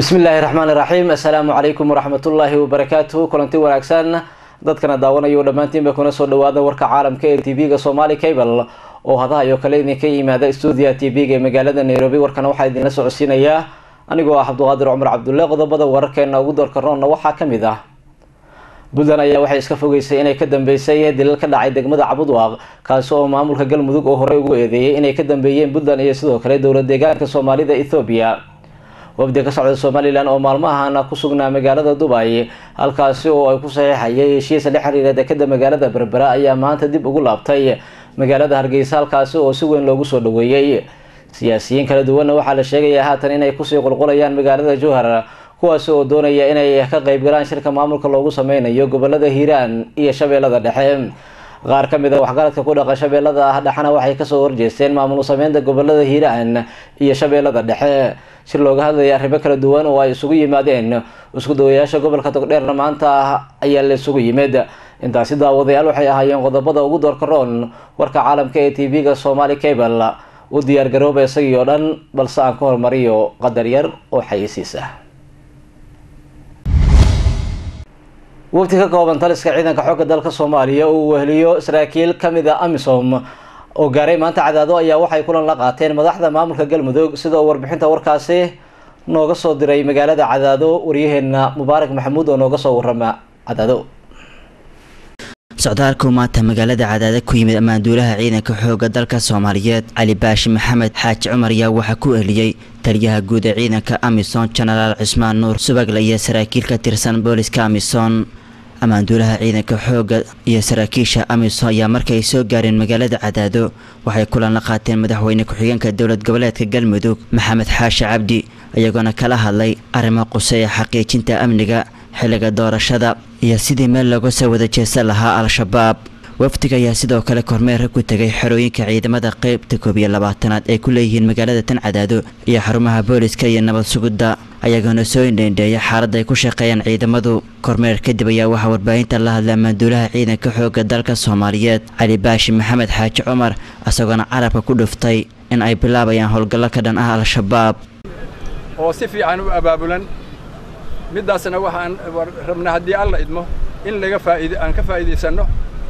bismillaahi raxmaan iraxiim assalaamu calaykum waraxmatullaahi wabarakaatuhu kulanti wanaagsan dadkana daawanayo dhammaantiinba kuna soo dhawaada warka caalamka ee tv-ga somali cable oo hadaha iyo kale idinka yimaada stuudiya tv-ga ee magaalada nairobi warkana waxaa idinla socodsiinayaa anigoo ah cabduqaadir cumar cabdulle qodobada wararkeena ugu doorka roonna waxaa kamid ah puntland ayaa waxay iska fogeysay inay ka dambeysay dilal ka dhacay degmada cabudwaaq kaasi oo maamulka galmudug oo horey ugu eedeeyay inay ka dambeeyeen puntland iyo sidoo kale dowlad deegaanka soomaalida ethoobiya wafdi ka socda somalilan oo maalmahana ku sugnaa magaalada dubay halkaasi oo ay ku saxiixayay heshiisa la xiriira dekada magaalada berbera ayaa maanta dib ugu laabtay magaalada hargeysa halkaasi oo si weyn loogu soo dhaweeyey siyaasiyiin kala duwanna waxaa la sheegayaa haatan inay kusii qulqulayaan magaalada jowhar kuwaasi oo doonaya inay ka qeybgalaan shirka maamulka loogu sameynayo gobolada hiiraan iyo shabeellada dhexe qaar ka mid a waxgaradka ku dhaqa shabeellada dhexena waxay kasoo horjeesteen maamul sameynta gobolada hiiraan iyo shabeellada dhexe si looga hadlaya arrimo kala duwan oo ay isugu yimaadeen isku dawayaasha gobolka togdheerna maanta ayaa la isugu yimid intaasi daawadayaal waxay ahaayeen qodobada ugu doorka roon warka caalamka ee tv-ga somali cable u diyaar garooba isagii oo dhan balse aan ka hormariyo qadar yar oo xayisiis ah wafti ka kooban taliska ciidanka xoogga dalka soomaaliya uu weheliyo saraakiil kamid a amisom oo gaaray maanta cadaado ayaa waxay kulan la qaateen madaxda maamulka galmudug sida uu warbixinta warkaasi nooga soo diray magaalada cadaado waryaheena mubaarak maxamuud oo nooga soo warama cadaado socdaalku maanta magaalada cadaada ku yimid ammaanduulaha ciidanka xooga dalka soomaaliyeed cali baashi maxamed xaaji cumar ayaa waxaa ku ehliyey taliyaha guud ee ciidanka amisom jenaraal cismaan nuur subagle iyo saraakiil ka tirsan booliska amisom ammaanduulaha ciidanka xooga iyo saraakiisha amisom ayaa markay soo gaareen magaalada cadaado waxay kulan la qaateen madaxweyne ku-xigeenka dowlad goboleedka galmudug maxamed xaashi cabdi iyagoona kala hadlay arrimo quseeya xaqiijinta amniga xilliga doorashada iyo sidii meel looga soo wada jeesan lahaa al-shabaab wafdiga ayaa sidoo kale kormeer ku tegay xerooyinka ciidamada qeybta koob iyo labaatanaad ay ku leeyihiin magaalada tan cadaado iyo xarumaha booliska iyo nabad sugidda ayagoona soo indheendheeya xaaladda ay ku shaqeeyaan ciidamadu kormeer kadib ayaa waxaa warbaahinta la hadlay ammaanduulaha ciidanka xooga dalka soomaaliyeed cali baashi maxamed xaaji cumar isagoona carabka ku dhuftay in ay bilaabayaan howlgallo ka dhan ah al-shabaab oo si fiican u abaabulan middaasna waxaan rabnaa haddii alla idmo in laga faaid aan ka faa'iidaysanno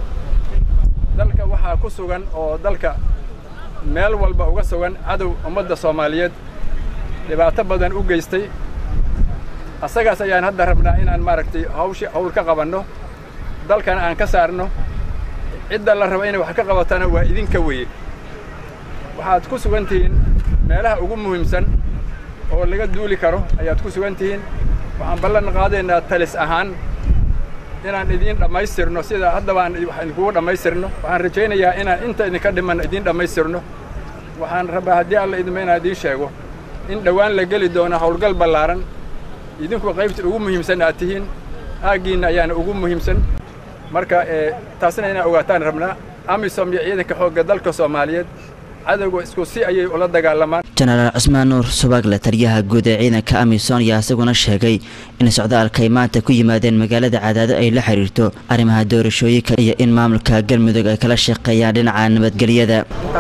dalka waxaa ku sugan oo dalka meel walba uga sugan cadow ummadda soomaaliyeed dhibaato badan u geystay asagaas ayaan hadda rabnaa inaan maaragtay hawshi hawl ka qabanno dalkana aan ka saarno cidda la raba inay wax ka qabatana waa idinka weye waxaad ku sugan tihiin meelaha ugu muhiimsan oo laga duuli karo ayaad ku sugan tihiin waxaan ballan qaadaynaa talis ahaan inaan idiin dhammaystirno sida haddaba aan idinkugu dhammaystirno waxaan rajaynayaa inaan inta idinka dhiman idiin dhammaystirno waxaan rabaa haddii alla idmo inaan idiin sheego in dhowaan la geli doono howlgal ballaaran idinku qaybta ugu muhiimsan aad tihiin aaggiinna ayaana ugu muhiimsan marka taasna inaa ogaataan rabnaa amisom iyo ciidanka xoogga dalka soomaaliyeed cadowga isku si ayay ula dagaalamaan jenaraal cismaan nuur subagle taliyaha guud ee ciidanka amisom ayaa isaguna sheegay in socdaalka ay maanta ku yimaadeen magaalada cadaado ay la xiriirto arrimaha doorashooyinka iyo in maamulka galmudug ay kala shaqeeyaan dhinaca nabadgelyada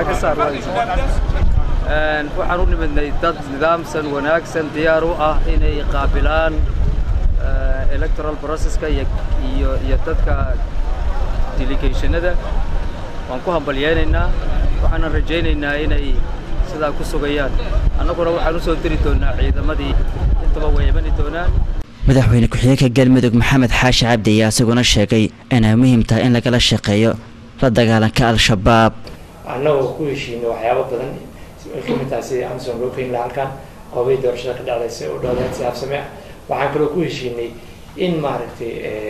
waxaan u nimidnay dad nidaamsan wanaagsan diyaar u ah inay qaabilaan electoral processka iyo dadka delegationada waan ku hambalyeynaynaa waxaanan rajaynaynaa inay sidaa ku sugayaan annaguna waxaan u soo diri doonnaa ciidamadii intaba way imani doonaan madaxweyne ku-xigeenka galmudug maxamed xaashi cabdi ayaa isaguna sheegay inay muhiim tahay in lagala shaqeeyo la dagaalanka al-shabaab annagoo ku heshiinay waxyaabo badan ay ka mid tahay sidii amsom loo keeni laha halkan qoobay doorashada ka dhacday si u dhowdeen si habsame ah waxaan kaloo ku heshiinay in maaragtay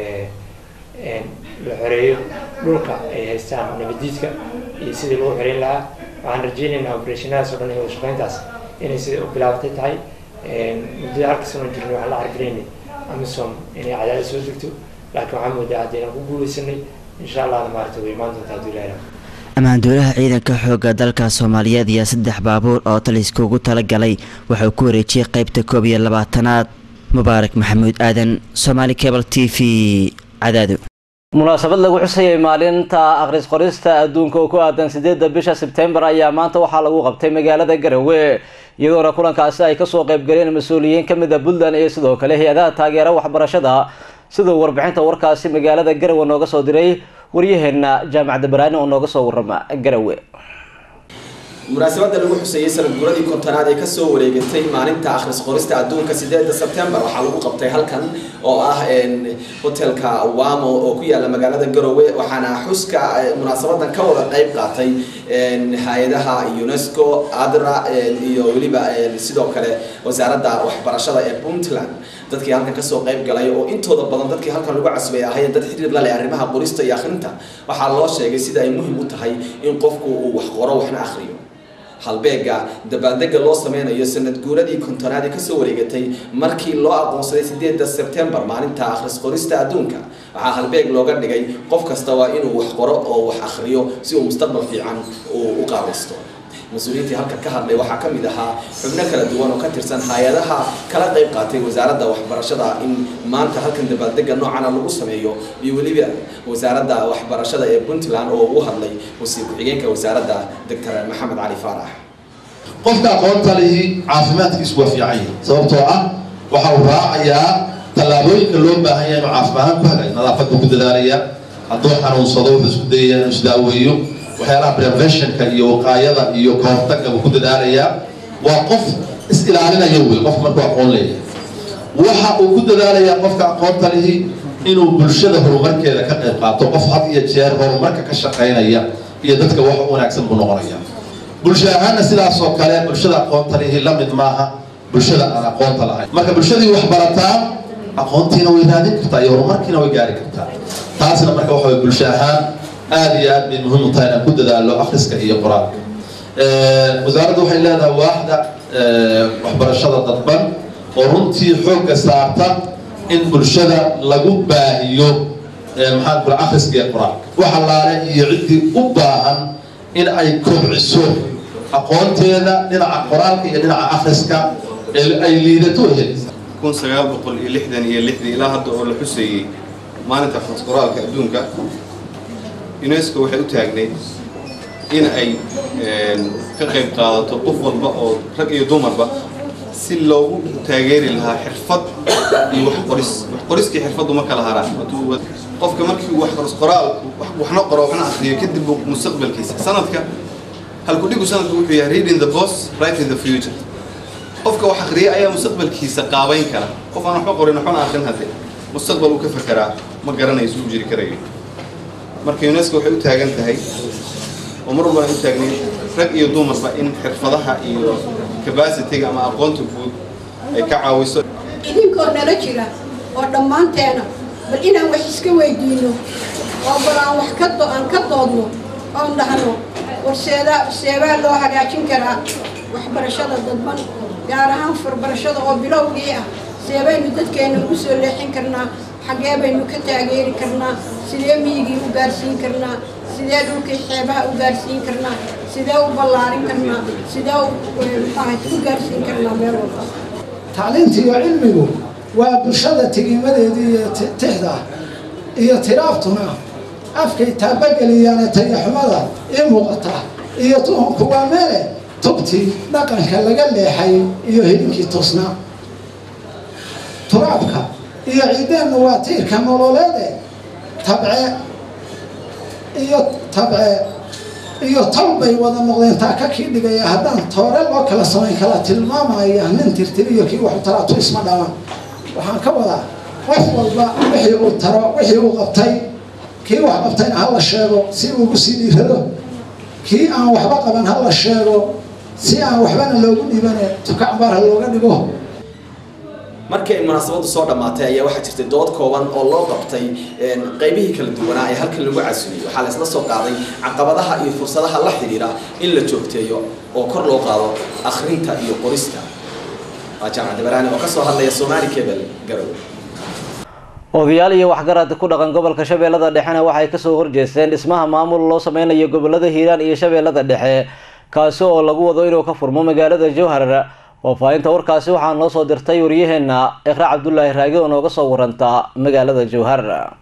la xoreeyo dhulka ay haystaan nabadiidka iyo sidii lagu xoreyn lahaa waxaan rajaynaynaa operationnadaas o dhan iyo wadashaqeyntaas inay sidai u bilaabatay tahay muddada halka sano jirnay waxaan la cargaraynay amisom inay cadaadad soo degto laakiin waxaan moodaa haddaynan ku guulaysanay insha allahna maaragtay way imaan doontaa hadduu ilahay ammaanduulaha ciidanka xooga dalka soomaaliyeed iyo saddex baabuur oo taliska ugu talagalay wuxuu ku wareejiyey qeybta koob iyo labaatanaad mubaarak maxamuud aadan somaali cable t v cadaado munaasabad lagu xusayay maalinta akhris qorista adduunka oo ku aadan sideedda bisha sebtembar ayaa maanta waxaa lagu qabtay magaalada garowe iyadoona kulankaasi ay kasoo qeybgaleen mas-uuliyiin kamid a puntland iyo sidoo kale hay-adaha taageera waxbarashada siduu warbixinta warkaasi magaalada garawe nooga soo diray waryaheena jaamacadda baraani oo nooga soo warama garawe munaasabada lagu xuseeyey sanad guradii kontonaad ee kasoo wareegatay maalinta akhris qorista adduunka sideeda sebtembar waxaa lagu qabtay halkan oo ah hotelka wamo oo ku yaala magaalada garowe waxaana xuska munaasabadan ka wada qeyb qaatay hay-adaha unesco adra iyo weliba sidoo kale wasaaradda waxbarashada ee puntland dadkii halkan kasoo qeyb galay oo intooda badan dadkii halkan lagu casbay ahaayeen dad xiriir la leh arrimaha qorista iyo akhrinta waxaa loo sheegay sida ay muhim u tahay in qofku uu wax qoro waxna akhriyo halbeega dabaaldega loo sameynayo sanad guuradii kontonaad ee kasoo wareegatay markii loo aqoonsaday sideeda sebtembar maalinta akhris qorista adduunka waxaa halbeeg looga dhigay qof kasta waa inuu wax qoro oo wax akhriyo si uu mustaqbal fiican uu u qaabaysto mas-uuliyiintii halkan ka hadlay waxaa ka mid ahaa xubno kala duwan oo ka tirsan hay-adaha kala qayb qaatay wasaaradda waxbarashada in maanta halkan dabaaldega noocana lagu sameeyo iyo weliba wasaaradda waxbarashada ee puntland oo u hadlay wasiir ku-xigeenka wasaaradda doctor maxamed cali faarax qofka aqoonta lihi caafimaadkiisu waa fiican yahay sababtoo ah waxa uu raacayaa tallaabooyinka loo baahan yahay inuu caafimaadaan ku hagayo nadaafadda ku dadaalaya hadduu xanuunsado wuxuu isku dayaya inuu isdaaweeyo waxyaalaha preventionka iyo waqaayada iyo kahortagga buu ku dadaalayaa waa qof is-ilaalinaya wey qofka markuu aqoon leeyahay waxa uu ku dadaalayaa qofka aqoonta lihi inuu bulshada horumarkeeda ka qayb qaato qof had iyo jeer horumarka ka shaqaynaya iyo dadka wax u wanaagsan buu noqonaya bulsho ahaanna sidaasoo kale bulshada aqoonta lihi la mid maaha bulshada aan aqoonta lahayn marka bulshadii wax barataa aqoontiina way raadin kartaa iyo horumarkiina way gaari kartaa taasna marka waxa way bulsho ahaan aada iyo aad bay muhiim u tahay inaan ku dadaalo akhriska iyo qur-aanka wasaaradda waxay leedahay waaxda waxbarashada dadban oo runtii xoogga saarta in bulshada lagu baahiyo maxaan kula akhriska iyo qur-aanka wax allaale iyo ciddii u baahan in ay kobciso aqoonteeda dhinaca qur-aanka iyo dhinaca akhriska ay liidato helaysa kun sagaal boqol iyo lixdan iyo lixdii ilaa hadda oo la xuseeyey maalinta akhris qoraalka adduunka unesco waxay u taagnayd in ay ka qayb qaadato qof walba oo rag iyo dumarba si loogu taageeri lahaa xirfad iyo wax qoris wax qoriskii xirfaddu ma kala haraan qofka markii wax qoris qoraal waxna qoro waxna akhriyo kadib mustaqbalkiisa sanadka halku dhigu sanadku wuxuu yahay reading the boss right in the future qofka wax akhriya ayaa mustaqbalkiisa qaabayn kara qof aan waxba qorin waxbana akhrin hadde mustaqbal uu ka fekeraa ma garanayso u jiri karayo marka unesco waxay u taagan tahay oo mar walba ay u taagnayd rag iyo dumarba in xirfadaha iyo capacityga ama aqoonta guud ay ka caawiso idinkoo nala jira oo dhammaanteena bal inaan wax iska weydiino oo bal aan wax ka aan ka doodno oon dhahno war seedaa seebaa loo hagaajin karaa waxbarashada dadban gaar ahaan farbarashada oo bilowgii ah seebaynu dadkeena ugu soo leexin karnaa xaggee baynu ka taageeri karnaa sidee miyigii u gaarsiin karnaa sidee dhulkii xeebaha u gaarsiin karnaa sidee u ballaarin karnaa sidee u gaarsiin karnaa meel walba tacliinta iyo cilmigu waa bulshada tigimadeedii iyo tixda iyo tiraaftuna afkay taabageliyaane tayaxumada ii muuqata iyo tuhunku waa meele tubtii dhaqanka laga leexay iyo hilinkii toosnaa turaabka iyo ciideenna waa tiirka nololeede tabce iyo tabce iyo tal bay wada noqdeen taa ka kii dhigaya haddaan toore loo kala samayn kala tilmaamaya nin tirtiriyo kii waxu taraatu isma dhamaan waxaan ka wadaa qof walba wixii uu taro wixii uu qabtay kii wax qabtayna ha la sheego si ugu sii dhiirado kii aan waxba qaban ha la sheego si aan waxbana loogu dhiibane tukacbaar ha looga dhigo markii ay munaasabadu soo dhammaatay ayaa waxaa jirtay dood kooban oo loo qabtay qaybihii kala duwanaa ee halkan lagu casumiyey waxaa la isla soo qaaday caqabadaha iyo fursadaha la xidhiidha in la joogteeyo oo kor loo qaado akhrinta iyo qorista waa jaamacad baraani oo kasoo hadlaya somaali cable garowe odayaal iyo waxgarad ku dhaqan gobolka shabeellada dhexena waxay kasoo horjeesteen dhismaha maamul loo sameynayo gobolada hiiraan iyo shabeellada dhexe kaasi oo lagu wado inuu ka furmo magaalada jowhar faahfaahinta warkaasi waxaa noo soo dirtay waryaheena iqraa cabdulaahi raagi oo nooga soo waranta magaalada jowhar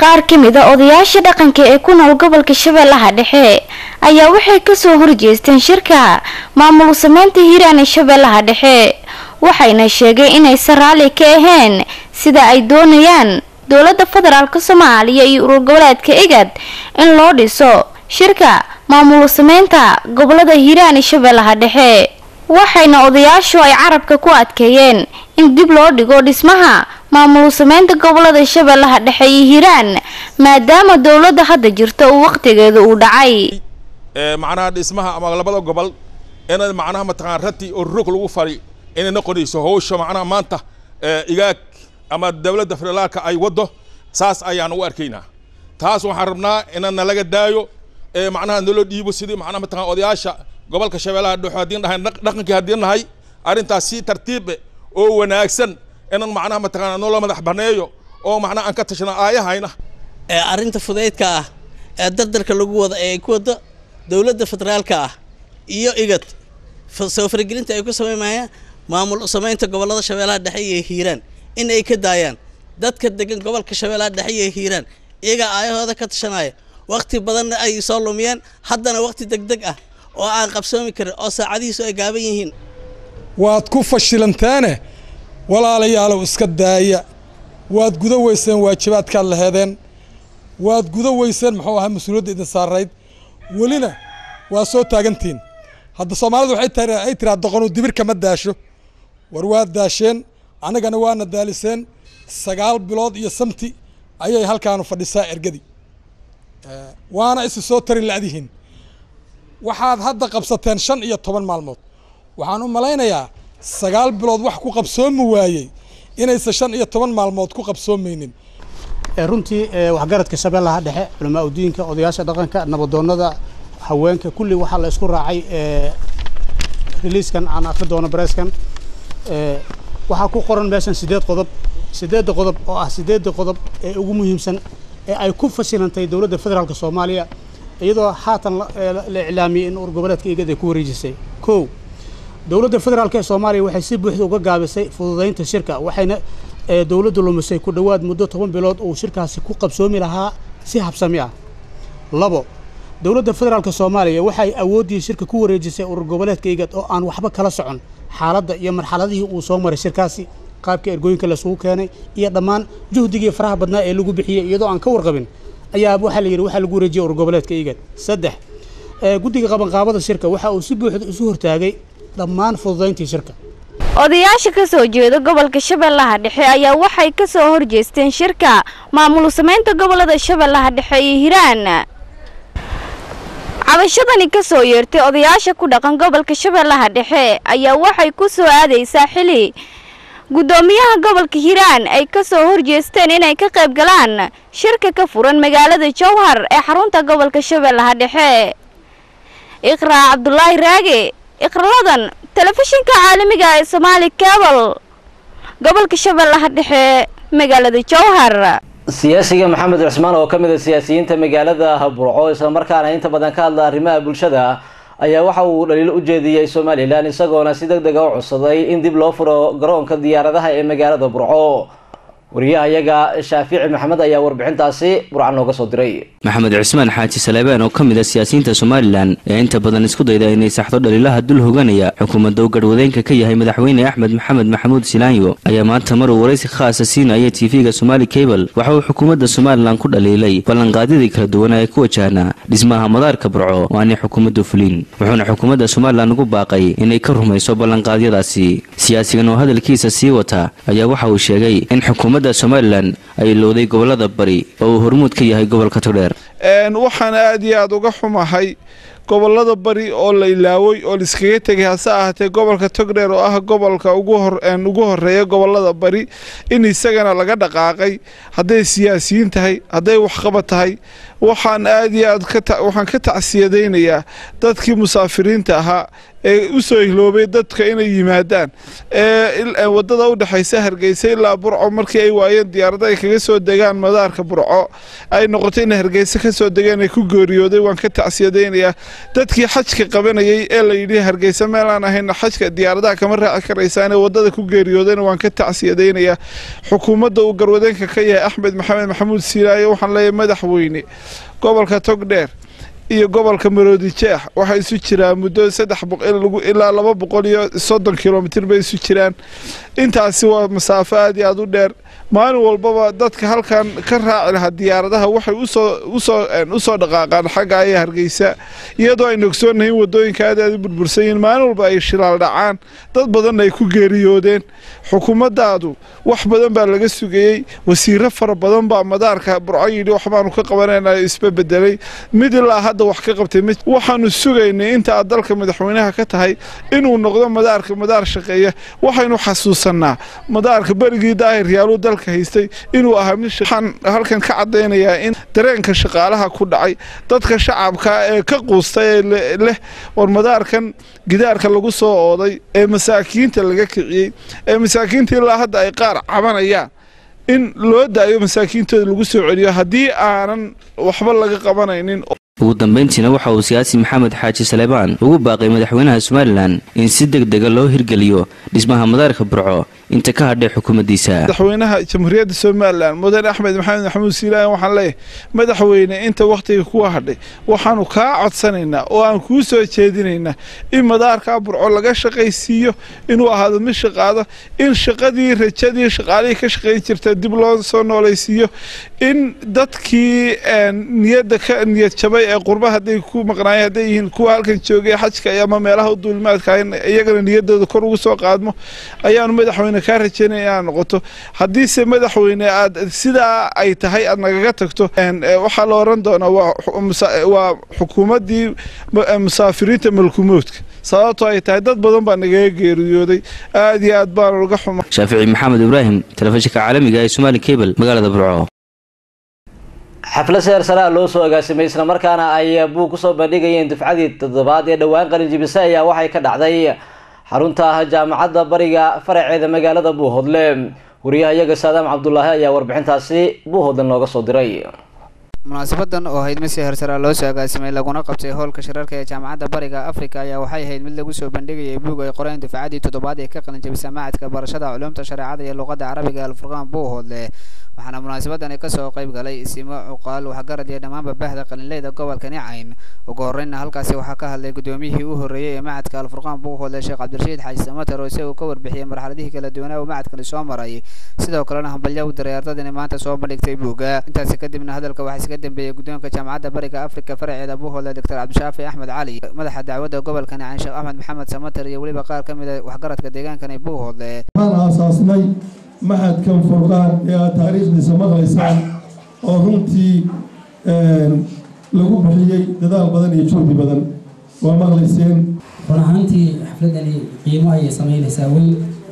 qaar ka mid a odayaasha dhaqanka ee ku nool gobolka shabeellaha dhexe ayaa waxay kasoo horjeesteen shirka maamul sameynta hiiraan ee shabeellaha dhexe waxayna sheegeen inaysan raalli ka ahayn sida ay doonayaan dowladda federaalk soomaaliya iyo urur goboleedka igad in loo dhiso shirka maamul sameynta gobolada hiiraan ee shabeellaha dhexe waxayna odayaashu ay carabka ku adkeeyeen in dib loo dhigo dhismaha maamul sameynta gobolada shabeellaha dhexe iyo hiiraan maadaama dowladda hadda jirta uu waqtigeeda uu dhacay macnaha dhismaha ama labada gobol inay macnaha mataqaan rati oo rog lagu fari inay noqonayso hawsha macnaha maanta igaag ama dowladda federaalka ay waddo saas ayaan u arkaynaa taas waxaan rabnaa inaan nalaga daayo macnaha naloo dhiibo sidii macnaha mataqaan odayaasha gobolka shabeellaha dhexe haddii nahay dhaqankii haddii nahay arrintaas si tartiibe oo wanaagsan inaan macnaha mataqaana noo la madax baneeyo oo macnaha aan ka tashana aayahayna arrinta fudaydka ah ee dardarka lagu wada ee ku wada dowladda federaalka ah iyo igad soo faragelinta ay ku samaymayaan maamul samaynta gobolada shabeellaha dhexe iyo hiiraan in ay ka daayaan dadka degan gobolka shabeellaha dhexe iyo hiiraan iyagaa aayahooda ka tashanaya waqti badanna ay soo lumiyeen haddana waqti degdeg ah oo aan qabsoomi karin oo saacadihiisu ay gaaban yihiin waad ku fashilanteene walaalayaalow iska daaya waad guda weyseen waajibaadkaad laheedeen waad guda weyseen muxuu ahaa mas-uuliyadda idin saarayd welina waa soo taagantihiin hadda soomaalidu waxay ay tiraa doqonu dibirka ma daasho war waad daasheen annagana waana daaliseen sagaal bilood iyo samti ayay halkaanu fadhisaa ergadii waana isi soo tarin la'dihiin waxaad hadda qabsateen shan iyo toban maalmood waxaan u malaynayaa sagaal bilood wax ku qabsoomi waayey inaysan shan iyo toban maalmood ku qabsoomaynin runtii waxgaradka shabeellaha dhexe culamaa udiinka odayaasha dhaqanka nabadoonnada haweenka kulli waxaa la isku raacay releaskan aan akri doono bareeskan waxaa ku qoran meeshan sideed qodob sideedda qodob oo ah sideedda qodob ee ugu muhiimsan ee ay ku fashilantay dowladda federaalk soomaaliya iyadoo haatan la iclaamiyey in urgoboleedka igad ay ku wareejisay kow dowladda federaalk ee soomaaliya waxay si buuxda uga gaabisay fududaynta shirka waxayna dowladdu lumisay ku dhowaad muddo toban bilood uu shirkaasi ku qabsoomi lahaa si habsami ah labo dowladda federaalk soomaaliya waxay awooddii shirka ku wareejisay urur goboleedka igad oo aan waxba kala socon xaaladda iyo marxaladihii uu soo maray shirkaasi qaabka ergooyinka laisugu keenay iyo dhammaan juhdigii faraha badnaa ee lagu bixiyey iyadoo aan ka warqabin ayaa waxaa la yidhi waxaa lagu wareejiyey urur goboleedka igad saddex guddiga qabanqaabada shirka waxa uu si buuxda isu hortaagay dhammaan fududayntii shirka odayaasha ka soo jeeda gobolka shabeellaha dhexe ayaa waxay ka soo horjeesteen shirka maamul samaynta gobolada shabeellaha dhexe iyo hiiraan cabashadani ka soo yeertay odayaasha ku dhaqan gobolka shabeellaha dhexe ayaa waxay ku soo aadaysaa xili guddoomiyaha gobolka hiiraan ay ka soo horjeesteen inay ka qayb galaan shirka ka furan magaalada jowhar ee xarunta gobolka shabeellaha dhexe iqraa cabdulaahi raage iqraladan telefishinka caalamiga ee somaali cabal gobolka shabeellaha dhexe magaalada jowhar siyaasiga maxamed cusmaan oo ka mid a siyaasiyiinta magaalada burco islamarkaana inta badan ka hadla arrimaha bulshada ayaa waxa uu dhaliilo u jeediyey somalilan isagoona si deg dega u codsaday in dib loo furo garoonka diyaaradaha ee magaalada burco wariyaha iyaga shaafici maxamed ayaa warbixintaasi burcan nooga soo diray maxamed cusmaan xaaji saleebaan oo ka mid a siyaasiyiinta somalilan ee inta badan isku dayda inay saxdo dhaliilaha dul hoganaya xukuumadda uu garhwadeenka ka yahay madaxweyne axmed maxamed maxamuud silaanyo ayaa maanta maruu waraysi khaasa siinaya tv-ga somaali cable waxa uu xukuumadda somalilan ku dhaliilay ballanqaadyadii kala duwan ee ku wajahnaa dhismaha madaarka burco oo aanay xukuumaddu fulin wuxuuna xukuumadda somalilan ugu baaqay inay ka rumayso ballanqaadyadaasi siyaasigan oo hadalkiisa sii wata ayaa waxa uu sheegay in xukuumadda somalilan ay lowday gobolada bari oo uu hormuud ka yahay gobolka togdheer waxaan aad iyo aad uga xumahay gobolada bari oo la ilaaway oo laiskaga tegay hase ahaatee gobolka togdheer oo ah gobolka ugu horeeya gobolada bari in isagana laga dhaqaaqay hadday siyaasiyiin tahay hadday waxqabad tahay waxaan aad iyo aad waxaan ka tacsiyadaynayaa dadkii musaafiriinta ahaa ee u soo ihloobay dadka inay yimaadaan ee waddada u dhexaysa hargeysa ilaa burco markii ay waayeen diyaarada ay kaga soo degaan madaarka burco ay noqotay inay hargeysa ka soo degeen ay ku geeriyooday waan ka tacsiyadaynayaa dadkii xajka qabanayay ee la yidhi hargeysa meel aan ahayna xajka diyaaradaha kama raaci karaysaan ee waddada ku geeriyoodayna waan ka tacsiyadaynayaa xukuumadda uu garwadeenka ka yahay axmed maxamed maxamuud siilaayo waxaan leeyahay madaxweyne gobolka togdheer iyo gobolka maroodi jeex waxay isu jiraan muddo saddex ilaa laba boqol iyo soddon kilomitir bay isu jiraan intaasi waa masaafo aad iyo aad u dheer maalin walbaba dadka halkan ka raaci lahaa diyaaradaha waxay usoo dhaqaaqaan xagga aya hargeysa iyadoo aynu ogsoonnahay in wadooyinka aad aad u burbursan yihiin maalin walba ay shilaal dhacaan dad badanna ay ku geeriyoodeen xukuumaddaadu wax badan baa laga sugayey wasiiro fara badan baa madaarka burco yidhi waxbaanu ka qabanayna isba bedelay mid ilaa hadda wax ka qabtay waxaanu sugaynay inta aad dalka madaxweynaha ka tahay inuu noqdo madaarka madaar shaqeeya waxaynu xasuusannaa madaarka berigii daahir yaaluu dalka haystay inuu ahaa mid waxaan halkan ka caddaynayaa in dareenka shaqaalaha ku dhacay dadka shacabka ee ka quustay ee leh war madaarkan gidaarka lagu soo ooday ee masaakiinta laga kiciyey ee masaakiinta ilaa hadda ay qaar cabanayaan in loo daayo masaakiintooda lagu soo celiyo haddii aanan waxba laga qabanaynin ugu dambayntiina waxa uu siyaasi maxamed xaaji saleebaan ugu baaqay madaxweynaha somalilan in si deg dega loo hirgeliyo dhismaha madaarka burco inta ka hadhay xukuumaddiisa madaxweynaha jamhuuriyadda somalilan mudane axmed maxamed maxamuud siilaan waxaan leeyahay madaxweyne inta wakhtiga kuwa hadhay waxaanu kaa codsanaynaa oo aan kuu soo jeedinaynaa in madaarkaa burco laga shaqaysiiyo inuu ahaado mid shaqaado in shaqadii rajadii shaqaalihii ka shaqayn jirta dib loo soo noolaysiiyo in dadkii niyadda ka niyad jabay ee qurba hadday ku maqnaayeen hadday yihiin kuwa halkan joogay xajka ama meelaha u duulimaadka iyagana niyaddooda kor ugu soo qaadmo ayaanu madaxweyne kaa rajaynaya inaad noqoto haddiise madaxweyne aad sidaa ay tahay aad nagaga tagto waxaa la oran doonaa waa xukuumaddii musaafiriinta malkumoodka sababtoo ay tahay dad badan baa nagaga geeriyooday aad iyo aad baanu uga xuma shaafici maxamed ibraahim telefishinka caalamiga ee somaali cable magaalada burco xaflad seer saraa loo soo agaasimay islamarkaana ay buug kusoo bandhigayeen dufcadii toddobaad ee dhowaan qalinjibise ayaa waxay ka dhacday xarunta jaamacadda bariga faraceeda magaalada buuhodle wariyaha iyaga saadaam cabdulaahi ayaa warbixintaasi buuhodle nooga soo diray munaasabadan oo ahayd mid si hersara loo soo agaasimay laguna qabtay howlka shirarka ee jaamacadda bariga afrika ayaa waxay ahayd mid lagu soo bandhigayay buug ay qoreen dufcadii toddobaad ee ka qalinjabisa macadka barashada culuumta shareecada iyo luqadda carabiga alfurqaan buuhoodle waxaana munaasabadani kasoo qayb galay isimo cuqaal waxgarad iyo dhammaanba bahda qalinleyda gobolka nicayn ugu horreynna halkaasi waxaa ka hadlay guddoomiyihii u horreeyey ee macadka alfurqaan buuhoodle sheekh cabdirashiid xaaji samater oo isaga ka warbixiyey marxaladihii kala duwanaa uu macadkani soo maray sidoo kalena hambalyo u diray ardadani maanta soo bandhigtay buugga intaasi kadibna hadalka waxaa iska dambeeyey guddoonka jaamacadda bariga afrika faraceeda buuhoodle doctor cabdishaafi axmed cali madaxa dacwadda gobolka nicayn sheekh axmed maxamed samater iyo weliba qaar ka mid a waxgaradka deegaankani buuhoodle aasaasnay maxadkan furqaan ee aad taariikhdiisa maqlaysaan oo runtii lagu bixiyey dadaal badan iyo juhdi badan waa maqlayseen run ahaantii xafladani qiimo ayay sameynaysaa weyn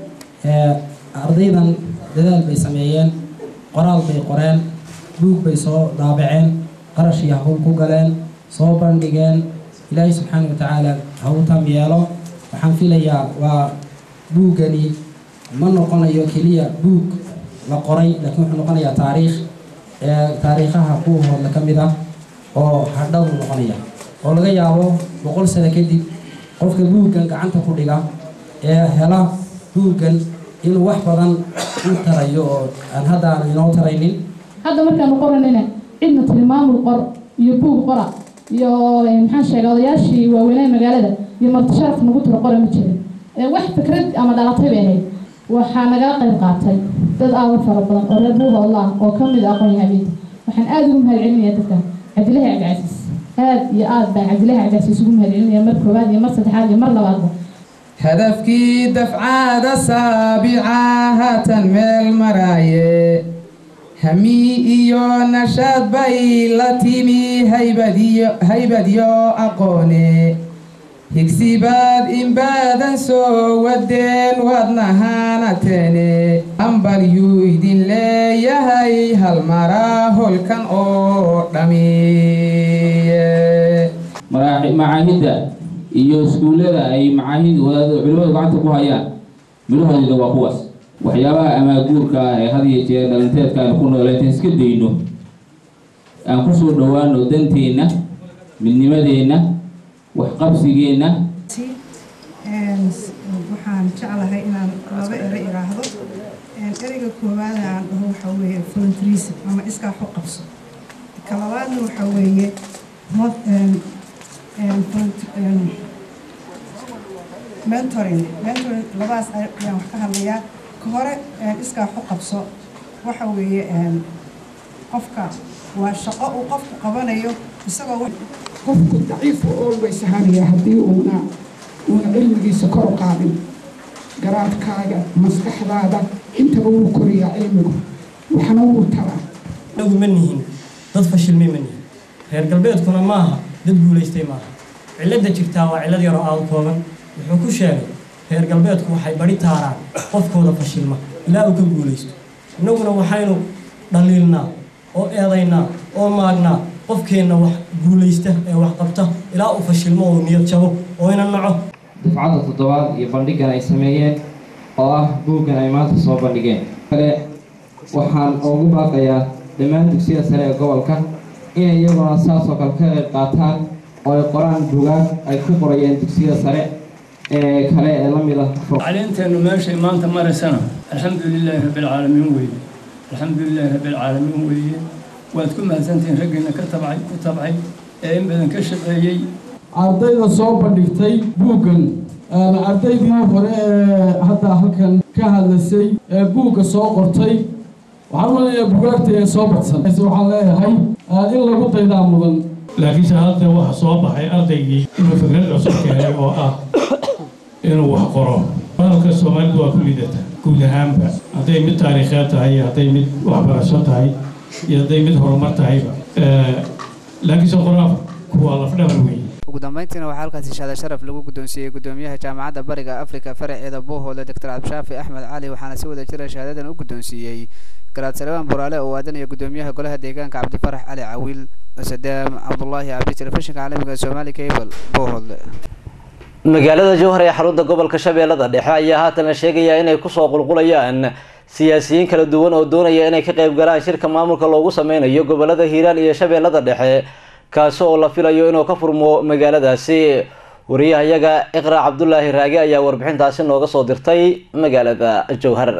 ardaydan dadaal bay sameeyeen qoraal bay qoreen buug bay soo daabaceen qarash iyo hawl ku galeen soo bandhigeen ilaahay subxaana wa tacaala ha u tam yeelo waxaan filayaa waa buuggani ma noqonayo keliya buug la qoray laakiin wuxuu noqonayaa taariikh ee taariikhaha buuhoodla ka mid ah oo hadhowuu noqonaya oo laga yaabo boqol sano kadib qofka buuggan gacanta ku dhiga ee hela buuggan inuu wax badan u tarayo oo aan hadda aan inoo taraynin hadda markaanu qoranina cidna tiri maamul qor iyo buug qora iyo maxaan sheegay odayaashii waaweynaa magaalada iyo martisharaf nagu tiro qora ma jirin wax fikrad ama dhalatay bay ahayd waxaa nagala qayb qaatay dad aada u fara badan oo reer buuhoodla ah oo ka mid ah aqoon-yahaneynta waxaan aada ugu mahadcelinaya dadkan cabdilahi cabdicasiis aada iyo aada baan cabdilahi cabdicasiis ugu mahadcelinaya mar koowaad iyo mar saddexaad iyo mar labaadba hadafkii dafcaada saabica haatan meel maraaye hami iyo nashaad bay la timi haybadiyo haybadyo aqoone higsibaad in baadan soo wadeen waadnahaanateene hambal yuu idin leeyahay hal maraa holkan oo dhami macaahidda iyo iskuullada ay macaahid wadaad culimadu gacanta ku hayaan midhahoodida waa kuwaas waxyaabaha amaaguurka ah ee had iyo jeer dhalinteedka aynu ku nooleynta iska dayno aan kusoo dhowaano danteenna midnimadeenna waxqabsigeenna waxaan jeclahay inaan laba ero iraahdo ereyga koowaad aan dhaho waxaa weeye volunteerism ama iskaa xu qabso ka labaadna waxaa weeye mentoring mentoring labadaas ayaan wax ka hadlayaa ka hore iskaa xu qabso waxa weeye qofka waa shaqo uu qofku qabanayo isagoo qofku daciifu always ahaanaya haddii uuna uuna cilmigiisa kor u qaadin garaadkaaga maskaxdaada intaba wuu koriyaa cilmigu waxna wuu taraa anagu ma nihin dad fashilmay ma nihin reer galbeedkuna maaha dad guulaystay maaha cilladda jirtaa waa cillad yaroo aada kooban wuxuu ku sheegay reer galbeedku waxay bari taaraan qofkooda fashilma ilaa uu ka guulaysto innaguna waxaynu dhaliilnaa oo eedaynaa oo maagnaa qofkeenna wax guulaysta ee wax qabta ilaa uu fashilmo oo niyad jabo oo ina naco dafcadda toddobaad iyo bandhigan ay sameeyeen oo ah buuggan ay maanta soo bandhigeen kale waxaan ugu baaqayaa dhammaan dugsiyada sare ee gobolka inay iyaguna saasoo kale ka qayb qaataan oo ay qoraan bugaag ay ku qorayeen dugsiyada sare ee kale ee la mid ah tacliinteennu meeshay maanta maraysana alxamdu lilaahi rabbilcaalamiin weeye alxamdu lilaahi rabbilcaalamiin weeye waad ku mahadsantihiin raggiina ka tabcay ku tabcay ee in badan ka shaqeeyey ardayda soo bandhigtay buuggan ardaydii hore ee hadda halkan ka hadlasay ee buugga soo qortay waxaan malaya bugaagta ee soo badsan waxaan leeyahay in lagu daydaa mudan laakiinse hadda waxa soo baxay ardaygii inuu fikrad cusub keenay oo ah inuu wax qoro hadalka soomaalidu waa ku lidata guud ahaanba hadday mid taariikheed tahay iyo hadday mid waxbarasho tahay iyo hadday mid horumar tahayba laakiinse qoraafku waa lafdhabar weeye ugu dambeyntiina waxaa halkaasi shaada sharaf lagu guddoonsiiyey guddoomiyaha jaamacadda bariga afrika faraceeda buuhoole doctor cabdishaafi axmed cali waxaana si wada jira shahaadadan u guddoonsiiyey garaad salebaan buraale oo aadanaya guddoomiyaha golaha deegaanka cabdifarax cali cawiil sadaam cabdulaahi cabdi telefishinka caalamiga soomaali cable buuhoole magaalada jowhar ee xarunta gobolka shabeellada dhexe ayaa haatan la sheegayaa inay kusoo qulqulayaan siyaasiyiin kala duwan oo doonaya inay ka qayb galaan shirka maamulka loogu sameynayo gobolada hiiraan iyo shabeellada dhexe kaasi oo la filayo inuu ka furmo magaaladaasi wariyahayaga iqra cabdulaahi raage ayaa warbixintaasi nooga soo dirtay magaalada jowhar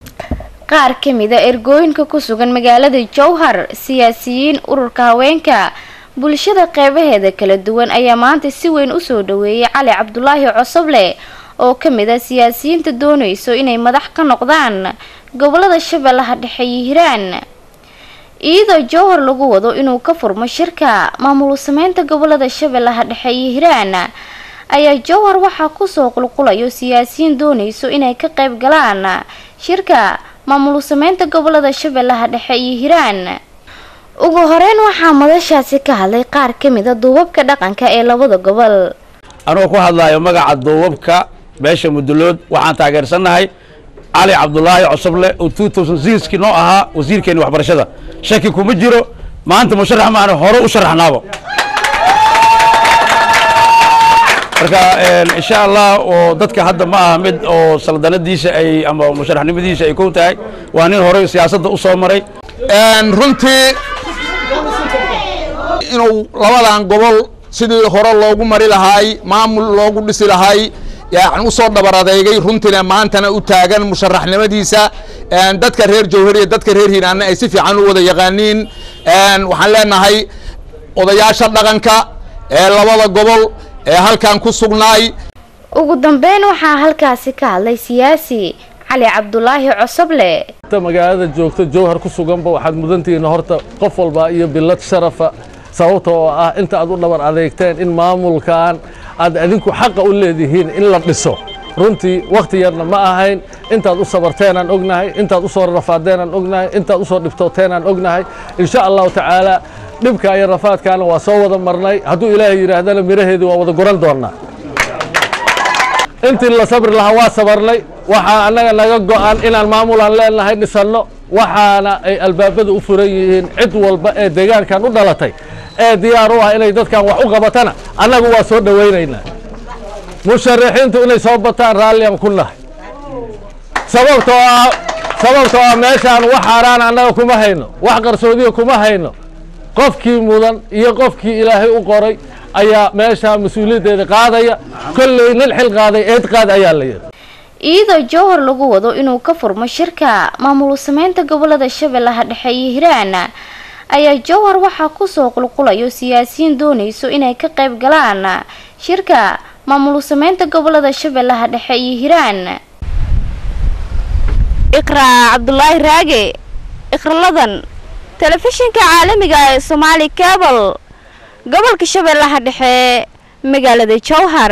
qaar ka mid a ergooyinka ku sugan magaalada jowhar siyaasiyiin ururka haweenka bulshada qeybaheeda kala duwan ayaa maanta si weyn usoo dhaweeyay cali cabdulaahi cosoble oo ka mid ah siyaasiyiinta doonayso inay madax ka noqdaan gobolada shabeellaha dhexe iyo hiiraan iyadoo jowhar lagu wado inuu ka furmo shirka maamul sameynta gobolada shabeellaha dhexe iyo hiiraan ayaa jowhar waxaa kusoo qulqulayo siyaasiyiin doonayso inay ka qayb galaan shirka maamul sameynta gobolada shabeellaha dhexe iyo hiiraan ugu horeyn waxaa madashaasi ka hadlay qaar ka mid a duubabka dhaqanka ee labada gobol anuu ku hadlaayo magaca duubabka beesha mudulood waxaan taageersannahay cali cabdulaahi cosoble oo two thousand sixkii noo ahaa wasiirkeeni waxbarashada shaki kuma jiro maanta musharax maana hore u sharaxnaabo marka insha allah oo dadka hadda ma aha mid oo saldanadiisa ay ama musharaxnimadiisa ay kow tahay waa nin hore siyaasadda u soo maray runtii inuu labadan gobol sidii hore loogu mari lahaay maamul loogu dhisi lahaay yani usoo dhabar adeegay runtiina maantana u taagan musharaxnimadiisa dadka reer jowhar iyo dadka reer hiiraanna ay si fiican u wada yaqaaniin waxaan leenahay odayaasha dhaqanka ee labada gobol ee halkan ku sugnaay ugu dambeyn waxaa halkaasi ka hadlay siyaasi cali cabdulaahi cosoble magaalada joogta jowhar ku suganba waxaad mudantihiin horta qof walba iyo bilad sharafa sababta oo ah inta aad u dhabar adeegteen in maamulkan aad adinku xaqa u leedihiin in la dhiso runtii wakhti yarna ma ahayn intaad u sabarteenaan ognahay intaad u soo rafaadeenaan ognahay intaad usoo dhibtooteenaan ognahay insha allahu tacaala dhibka iyo rafaadkaana waa soo wada marnay hadduu ilaahay yidhaahdana miraheedii waa wada goran doonnaa intii la sabri lahaa waa sabarnay waxaa annaga naga go'an inaan maamulaan leenahay dhisanno waxaana ay albaabada u furan yihiin cid walba ee deegaankan u dhalatay ee diyaar u ah inay dadkan wax u qabatana annagu waa soo dhowaynaynaa musharaxiintu inay soo bataan raalliyan ku nahay sababtoo ah sababtoo ah meeshaan wax xaaraan annaga kuma hayno wax qarsoodiya kuma hayno qofkii mudan iyo qofkii ilaahay u qoray ayaa meeshaa mas-uuliyaddeeda qaadaya kolley nin xil qaaday eed qaad ayaa la yidhi iyadoo jowhar lagu wado inuu ka furmo shirka maamul sameynta gobolada shabeellaha dhexe iyo hiiraan ayaa jowhar waxaa kusoo qulqulayo siyaasiyiin doonayso inay ka qayb galaan shirka maamul sameynta gobolada shabeellaha dhexe iyo hiiraan iqraa cabdulaahi raage ikraladan telefishinka caalamiga ee somaali cabal gobolka shabeellaha dhexe magaalada jowhar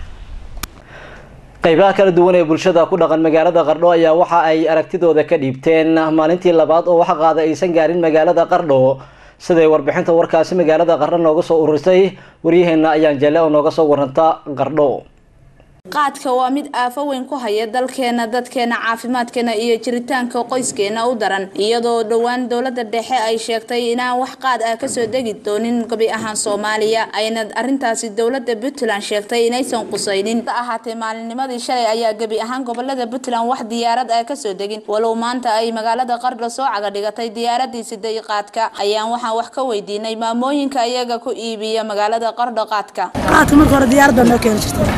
qaybaha kala duwan ee bulshada ku dhaqan magaalada qardho ayaa waxa ay aragtidooda ka dhiibteen maalintii labaad oo wax qaada aysan gaarin magaalada qardho siday warbixinta warkaasi magaalada qardho nooga soo ururisay waryaheena ayaan jelle oo nooga soo waranta qardho qaadka waa mid aafo weyn ku haya dalkeena dadkeena caafimaadkeena iyo jiritaanka qoyskeena u daran iyadoo dhowaan dowlada dhexe ay sheegtay inaan wax qaad ah kasoo degi doonin gabi ahaan soomaaliya ayna arintaasi dowlada puntland sheegtay inaysan qusaynin ahaatee maalinnimadii shalay ayaa gebi ahaan gobolada puntland wax diyaarad ah kasoo degin walow maanta ay magaalada qardho soo caga dhigatay diyaaradii siday qaadka ayaan waxaan wax ka weydiinay maamooyinka iyaga ku iibiya magaalada qardho qaadka qaadka marka hore diyaarad baa noo keeni jirtay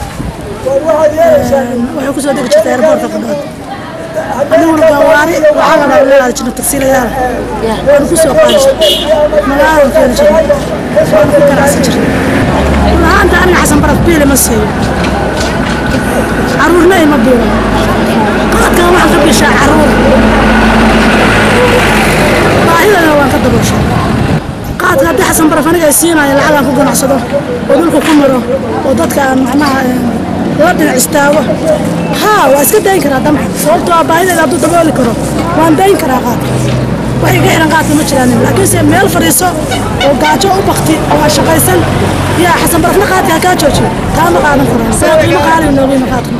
waxay kusoo degi jirtay airboortka qadhood aniguna gawaari waxaa la dhaawanaada jirno tagsiilayaal waanu kusoo qaadi jirnay magaalada keeni jirnay waanu ku ganacsan jirnay lahaanta aniga xasan baraf biili ma siiyo caruurna ima biilo qaadkan waxaan ka bishaa caruur baahidana waan ka dabooshaa qaadka haddii xasan baraf aniga ay siinayo lacagaan ku ganacsado oo dhulka ku maro oo dadka aan macnaha la dhinac istaago haa waa iska dayn karaa damcan sababtoo ah baahidayda hadduu dabooli karo waan dayn karaa qaadka wax iga xiran qaadka ma jiraan laakiinse meel fadhiiso oo gaajo u bakti oo aan shaqaysan yaa xasan barafna qaadka ha kaa joojiyo taa ma qaadan karo saa qiimo qaaliga noogiima qaadka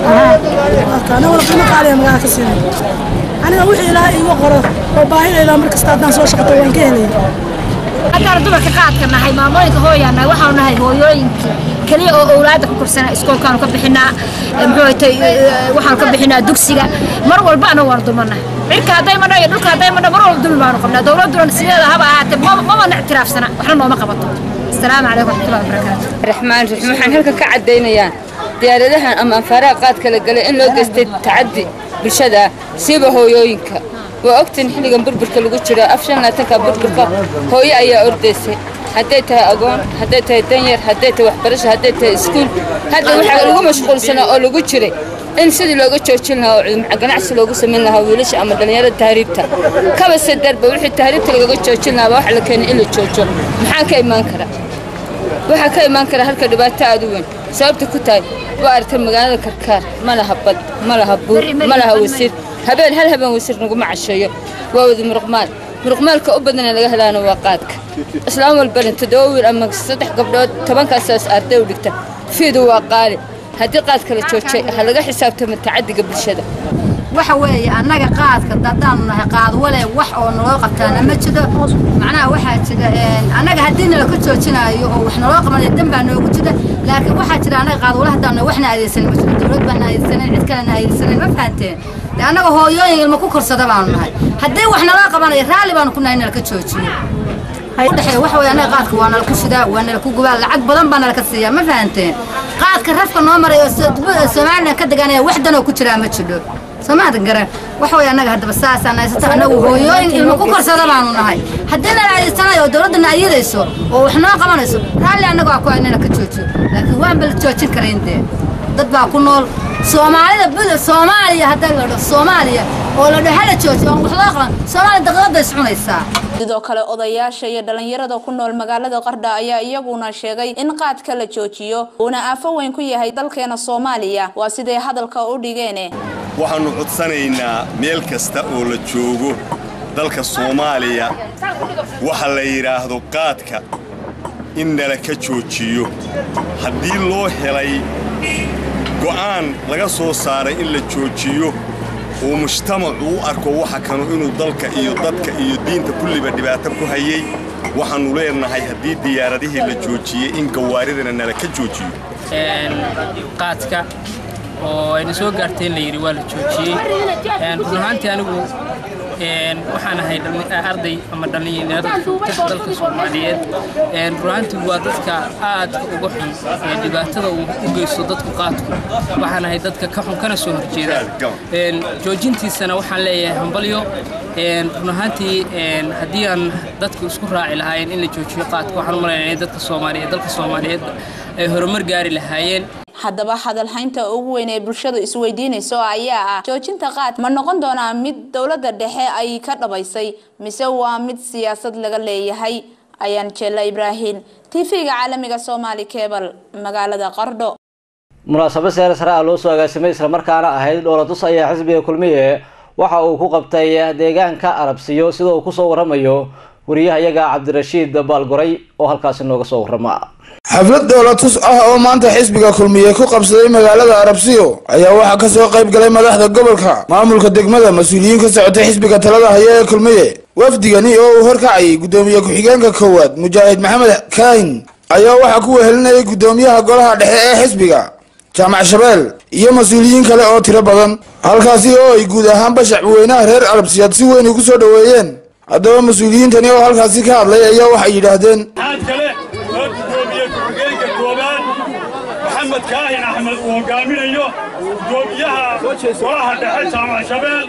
ana wala qiimo qaaliga magaala ka siinay aniga wixii ilaahay iiga qoro oo baahidayda mar kasta haddaan soo shaqato waan ka helaya haddaan dumarka qaadka nahay maamooyinka hooyaanahay waxaanu nahay hooyooyinka keliya oo owlaada ku korsana iskoolkaanu ka bixinaa muxuu tay waxaanu ka bixinaa dugsiga mar walbaana waan dumanahay cirka hadday madho iyo dhulka hadday madho mar walba dulmi baanu qabnaa dowladduna sideeda haba ahaatee mamana ictiraafsana waxna nooma qabato asalaamu calaykum waraxmatullahi wabarakaatu raxmaan raxiim waxaan halkan ka caddaynayaa diyaaradahan ama anfaaraha qaadka la galay in loo geystay tacaddi bulshada siiba hooyooyinka waa ogtiin xilligan burburka lagu jiro af shan laatanka burburka hooyo ayaa ordaysay hadday tahay agoon hadday tahay danyar hadday tahay waxbarasho hadday tahay iskuul hadda waxaa lagu mashquulsanaa oo lagu jiray in sidii looga joojin lahaa oo ganacsi loogu samayn lahaa wiilasha ama dhallinyarada tahriibta kaba sadarba wixii tahriibta lagaga joojin lahaa waxa la keenay in la joojo maxaa ka imaan kara waxaa ka imaan kara halka dhibaato aad u weyn sababta ku tahay waa aragtay magaalada karkaar ma laha bad ma laha buur ma laha wasiir habeen hal habeen wasiir naguma casheeyo waa wada muruqmaal muruqmaalka u badan ee laga helaana waa qaadka islaam walbana toddoba wiil ama saddex gabdhood tobankaasaas arday u dhigta fiidu waa qaali haddii qaadka la joojay ha laga xisaabtamo tacaddiga bulshada waxa weeye annaga qaadka haddaanu nahay qaad wale wax oo naloo qabtaana ma jiro macnaha waxaa jira annaga haddii nalaka joojinaayo oo wax naloo qabanayo dan baa noogu jira laakiin waxaa jira annaga qaad wale haddaanu nahay waxna adeegsanin ma jiro dowlad baana adeegsanayn cid kalena adeegsanayn ma fahanteen de annaga hooyooyin ilma ku korsada baanu nahay haddii wax naloo qabanayo raalli baanu ku nahay nalaka joojiyo udhexeeya waxa weeye annaga qaadka waa nala ku shidaa waa nala ku gubaa lacag badan baa nala ka siiyaa ma fahanteen qaadka rafka noo maray oo somalilan ka deganaya wax danoo ku jiraa ma jiro soomaadan garan waxa weeye annaga haddaba saasaan haysata annagu hooyooyin ilmo ku korsada baanu nahay haddii nala adeegsanayo oo dowladdana ayadayso oo wax noo qabanayso raalli annagu aa ku inana ka joojiyo laakiin waanba la joojin karayn dee dad baa ku nool soomaalida bud soomaaliya hadda la dhaho soomaaliya oo la dhaho hala joojiyo aan wax loo qaban soomaaliya daqiiqada is cunaysaa sidoo kale odayaasha iyo dhalinyarada ku nool magaalada qardha ayaa iyaguna sheegay in qaadka la joojiyo uuna aafo weyn ku yahay dalkeena soomaaliya waa siday hadalka u dhigeene waxaannu codsanaynaa meel kasta oo la joogo dalka soomaaliya waxa la yidhaahdo qaadka in nala ka joojiyo haddii loo helay go'aan laga soo saaray in la joojiyo oo mujtamacu u arko waxa kanu inuu dalka iyo dadka iyo diinta kulliba dhibaato ku hayay waxaannu leenahay haddii diyaaradihii la joojiyey in gawaaridana nala ka joojiyo qaadka oo ayna soo gaartay in la yidhi waa la joojiyey run ahaantii anigu waxaan ahay arday ama dhallinyarada joogta dalka soomaaliyeed run ahaantii waa dadka aadka uga xun ee dhibaatada uu u geysto dadku qaadku waxaan ahay dadka ka xun kana soo horjeeda joojintiisana waxaan leeyahay hambalyo run ahaantii haddii aan dadku isku raaci lahaayeen in la joojiyo qaadka waxaan u malaynaya in dadka soomaaliyeed dalka soomaaliyeed ay horumar gaari lahaayeen haddaba hadalhaynta ugu weyn ee bulshadu isweydiinayso ayaa ah joojinta qaad ma noqon doonaa mid dowladda dhexe ay ka dhabaysay mise waa mid siyaasad laga leeyahay ayaan jeella ibraahim tv-ga caalamiga soomaali kebal magaalada qardho munaasabad seer sare ah loo soo agaasimay islamarkaana ahayd dhoolatus ayaa xisbiga kulmiye waxa uu ku qabtay deegaanka arabsiyo sida uu kusoo waramayo wariyahayaga cabdirashiid baalgoray oo halkaasi nooga soo warama xaflad dhoolatus ah oo maanta xisbiga kulmiye ku qabsaday magaalada arabsiyo ayaa waxaa kasoo qayb galay madaxda gobolka maamulka degmada mas-uuliyiin ka socotay xisbiga talada haya ee kulmiye wafdigani oo uu horkacayay guddoomiye ku-xigeenka koowaad mujaahid maxamed kaahin ayaa waxaa ku wehelinayay guddoomiyaha golaha dhexe ee xisbiga jaamac shabeel iyo mas-uuliyiin kale oo tiro badan halkaasi oo ay guud ahaanba shacbiweynaha reer arabsiyaad si weyn ugu soo dhoweeyeen haddaba mas-uuliyiintani oo halkaasi ka hadlay ayaa waxay yidhaahdeen oo gudoomiye ku-xigeenka koobaad maxamed kaahin axmed uu hogaaminayo gudoomiyaha golaha dhexe jaamac shabeel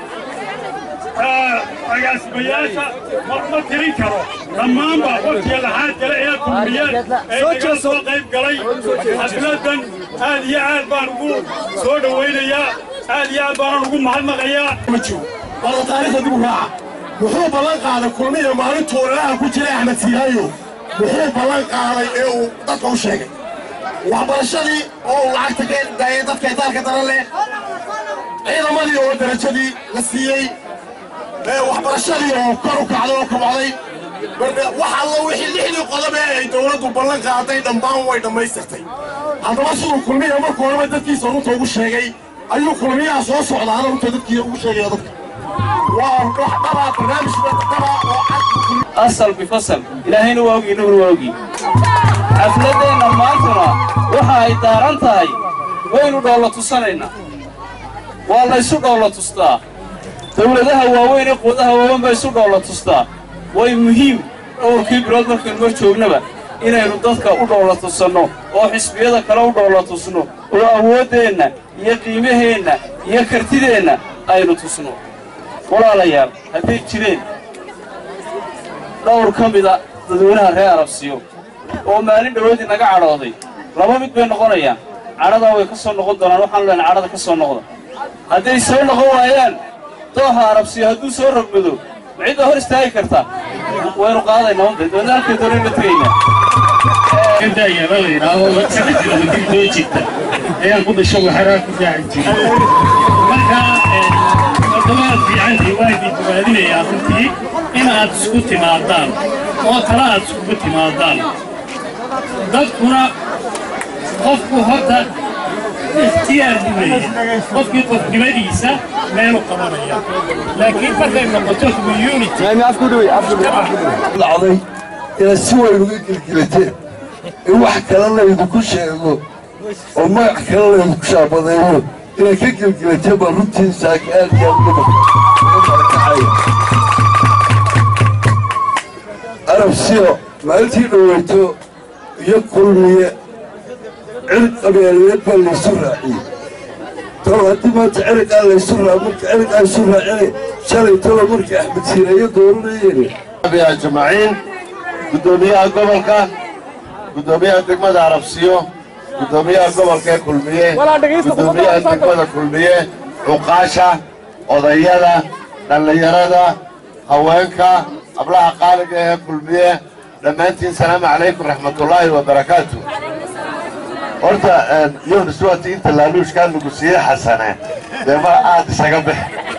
agaasimayaasha ma tirin karo dhammaanba waqtiga laxaad kale ee kulmiyeen ee igala soo qayb galay xafladan aad iyo aad baan ugu soo dhowaynayaa aad iyo aad baanan ugu mahadnaqayaa wala taariikhda dib u raaca wuxuu ballan qaaday kulmiya maalintuu ilaha ku jiray axmed siihaayo wuxuu ballan qaaday ee uu dadka u sheegay waxbarashadii oo uu lacagta ka daayay dadka itaalka daran leh ciidamadii oo darajadii la siiyey waxbarashadii oo kor u kacday oo kabacday wax alla wixii lixdii qodob ee ay dowladdu ballan qaaday dhammaan way dhammaystirtay haddaba siduu kulmiya markuu horeba dadkiisa runta ugu sheegay ayuu kulmiyaha soo socdaa runta dadkii ugu sheegaya dadka waa wax dhabaa barnaamij dhabaa oo cad asal bifasal ilaahayna waa ogi innaguna waa ogi xafladdeenna maantuna waxa ay daaran tahay waynu dhoolla tusanaynaa waa laysu dhoolla tustaa dawladaha waaweyn ee quudaha waaweyn baa isu dhoolla tustaa way muhiim dhowrkii bilood markaynu mar joognaba inaynu dadka u dhoolla tusanno oo xisbiyada kale u dhoolla tusno oo awooddeenna iyo qiimaheenna iyo kartideenna aynu tusno walaalayaal hadday jireen dhowr ka mida dadweynaha reer arabsiyo oo maalin dhoweedii naga cadhooday laba mid bay noqonayaan cadhadaa way ka soo noqon doonaan waxaanu leenay cadhada ka soo noqda hadday soo noqon waayaan dooxa arabsiyo hadduu soo rogmado ma cidda hor istaagi kartaa waynu qaadaynaa unde doona halkay doonayna tegaynaa daayaba la yidhaahdo sano jira wadin soo jirta ayaan ku dhasho waxaraa ku raaci jiray marka wadamaad fiicantii waa idin bogaadinayaa runtii in aad isku timaadaan oo kale aad iskugu timaadaan dadkuna qofku horta ikhtiyaar buu leeyahay qofkii qofnimadiisa meelu qabanaya laakiin markay noqoto community dhacday inaad si weyn uga gelgelateen in wax kale laydinku sheego oo magac kale laydinku shaabadeeyo inaad ka gelgelateen baa runtii saaka aad iyo aad uga barakacaya arabsiyo maalintii dhoweyto iyo kulmiye cirq qabeeleed baa laysu raaciyey tolo haddii maanta cirqaa laysu raa marka cirqaa isu raacine shalay tolo markii axmed siireeyo dooranayeen ajmaciin guddoomiyaha gobolka guddoomiyaha degmada arabsiyo guddoomiyaha gobolka ee kulmiye guddoomiyaha degmada kulmiye cuqaasha odayada dhallinyarada haweenka hablaha qaaliga ee kulmiye dhammaantiin salaamu calaykum raxmatullaahi wabarakaatu horta yunus waati inta laaluushkaa lagu siiye xasane dee ma aad isaga bix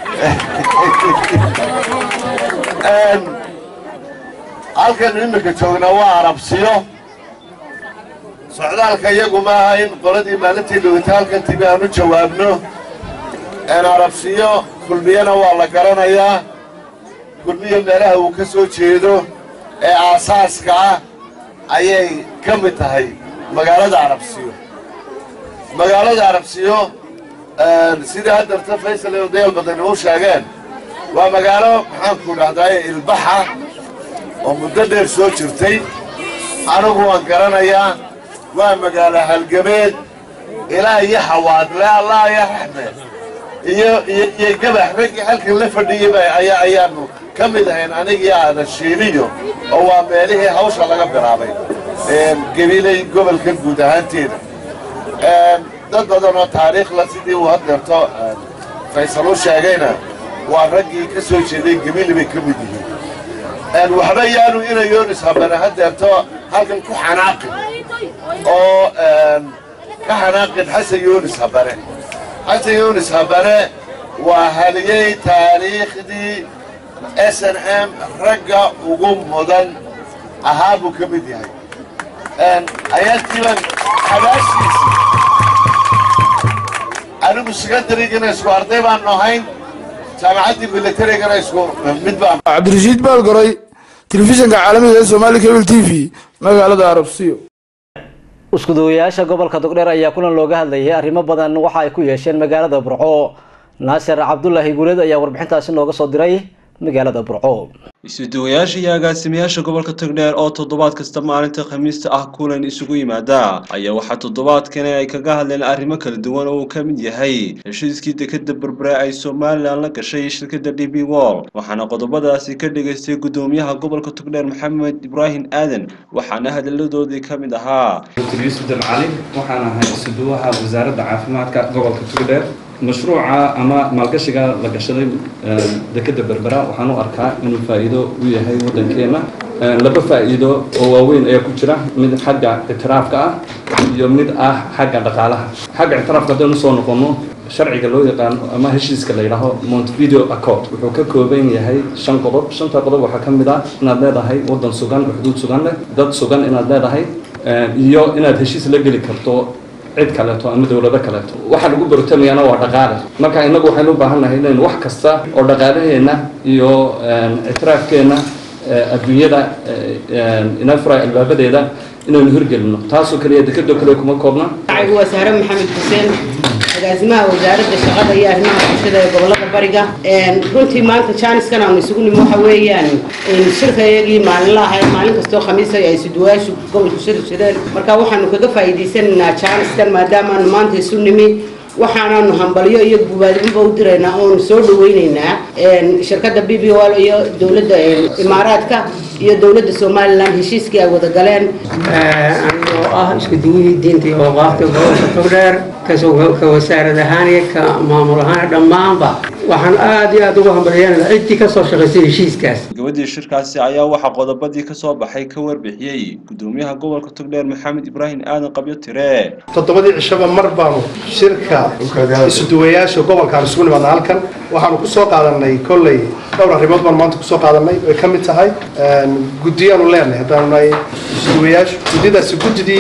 halkan iminka joognaa waa arabsiyo socdaalka iyagu maaha in qoladii maalintii dhowata halkan timi aan u jawaabno arabsiyo kulmiyena waa la garanayaa kulmiya meelaha uu ka soo jeedo ee aasaaska ah ayay ka mid tahay magaalada arabsiyo magaalada arabsiyo sidii haddarta faysal iyo odayaal badan u sheegeen waa magaalo maxaanku dhahdaye ilbaxa oo muddo dheer soo jirtay anigu waan garanayaa waa magaalo halgabeed ilaa iyo xawaadle allah ya raxme iyo iyo gabax raggii halkan la fadhiyeyba ayaa ayaanu ka mid ahayn anigii aadan shiiliyo oo waa meelihii hawsha laga bilaabay gebilay gobolka guud ahaanteeda dad badan oo taariikhla sidii uu haddeerto faysal u sheegayna waa raggii ka soo jeeday gebili bay ka mid yihiin waxba yaanu inay yoonis habane haddeerto halkan ku xanaaqin oo ka xanaaqin xasan yoonis habane xasan yoonis habane waa haliyey taariikhdii s n m ragga ugu mudan ahaa buu ka mid yahay ayaantiiban xabaashiisa anigu secondarygana isku arday baanu ahayn jaamacaddii militarigana isku mid baan cabdirashiid baalgoray telefishinka caalamiga ee soomaali cable t v magaalada arabsiyo iskuduwayaasha gobolka dogdheer ayaa kulan looga hadlayay arrimo badan waxa ay ku yeesheen magaalada burco naasir cabdulaahi guuleed ayaa warbixintaasi nooga soo diray magaalada burco isuduwayaasha iyo agaasimayaasha gobolka togdheer oo toddobaad kasta maalinta khamiista ah kulan isugu yimaada ayaa waxaa toddobaadkani ay kaga hadleen arrimo kala duwan oo uu ka mid yahay heshiiskii dekeda berbere ay somalilan la gashay shirkadda d b wall waxaana qodobadaasi ka dhigaystay guddoomiyaha gobolka togdheer maxamed ibraahim aadan waxaana hadalladoodii ka mid ahaa dr yuusuf dalcali waxaan ahay isuduwaha wasaaradda caafimaadka gobolka togdheer mashruuca ama maalgashiga la gashaday dekeda berbera waxaan u arkaa inuu faa'iido u yahay waddankeenna laba faa'iido oo waaweyn ayaa ku jira mid xagga ictiraafka ah iyo mid ah xagga dhaqaalaha xagga ictiraafka haddaynu soo noqono sharciga loo yaqaano ama heshiiska la yidhaaho montevideo accord wuxuu ka kooban yahay shan qodob shanta qodob waxaa ka mid ah inaad leedahay waddan sugan xuduud sugan leh dad sugan inaad leedahay iyo inaad heshiis la geli karto cid kaleeto ama dowlado kaleeto waxaa lagu barotamayaana waa dhaqaale marka innagu waxaynu u baahan nahay inaynu wax kasta oo dhaqaalaheenna iyo ictiraafkeenna adduunyada inoo furay albaabadeeda inaynu hirgelino taasoo kaliya dekadoo kale kuma koobna waa sahre maxamed xuseen agaasimaha wasaaradda shaqada iyo arrimaha bulshada ee gobolada bariga runtii maanta jaaniskan aanu isugu nimi waxa weeyaan shirkayagii maalinlaha ee maalin kastoo khamiisa ay isuduwayaashu gobolku shiri jireen marka waxaanu kaga faa'iidaysanaynaa jaaniskan maadaamaanu maanta isu nimi waxaanaanu hambalyo iyo gubaadinba u diraynaa oonu soo dhaweynaynaa shirkadda b b wal iyo dowladda imaaraadka iyo dowladda somalilan heshiiskii ay wada galeen oo ah isku duwihii diinta iyo awqaafta gobolka togdheer ka wasaarad ahaan iyo ka maamul ahaan dhammaanba waxaan aad iyo aad ugu hambalyeynaa ciddii kasoo shaqaysay heshiiskaas gabadii shirkaasi ayaa waxaa qodobadii ka soo baxay ka warbixiyey guddoomiyaha gobolka togdheer maxamed ibraahim aadan qabyo tire toddobadii cishaba mar baanu shirka isuduwayaasha gobolkaan isugu nimaadna halkan waxaanu ku soo qaadanay kolley dhowr arrimood baan maanta kusoo qaadanay ay ka mid tahay guddiyaanu leenahay haddaanu nahay isuduwayaashu guddidaasi guddidii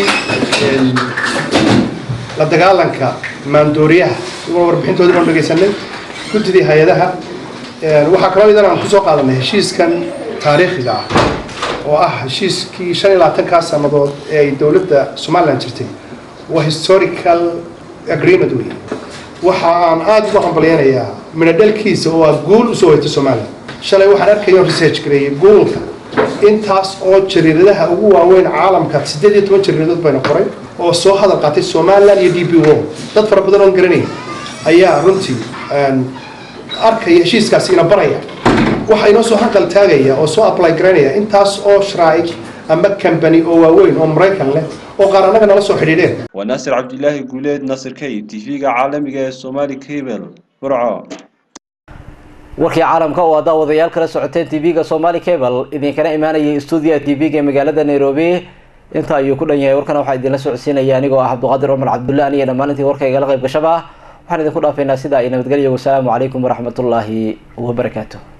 la dagaalanka maandooriyaha iyaguna warbixintoodii baanu dhegaysanay guddidii hay-adaha waxaa kaloo idan aan kusoo qaadanay heshiiskan taariikhiga ah oo ah heshiiskii shan iyo labaatankaa sannadood ee ay dowladda somalilan jirtay waa historical agreement wey waxa aan aada ugu hambalyeynayaa midhadhalkiisa oo ah guul usoo weytay somalilan shalay waxaan arkaya research gareeyay googolka intaas oo jariiradaha ugu waaweyn caalamka siddeed iyo toban jariiradood bayna qoray oo soo hadal qaatay somalilan iyo d b o dad fara badan oon garanaya ayaa runtii arkaya heshiiskaasi ina baraya waxa inoo soo hanqal taagaya oo soo apply garaynaya intaas oo shraa'ic ama company oo waaweyn oo maraykan leh oo qaar annaga nala soo xidhiidheen waa naasir cabdilaahi guuleed naasir kay tv-ga caalamiga ee somali cable burco warkii caalamka oo aad daawadayaal kala socoteen tv-ga somali cable idinkana imaanayay stuudiyaha tv-ga ee magaalada nairobi inta ayuu ku dhan yahay warkana waxaa idinla socodsiinaya anigoo ah cabdiqaadir cumar cabdulle aniyo dhammaan intii warka igala qayb gashaba waxaan idinku dhaafaynaa sidaa iyo nabadgelyo wasalaamu calaykum waraxmatullaahi wabarakaatu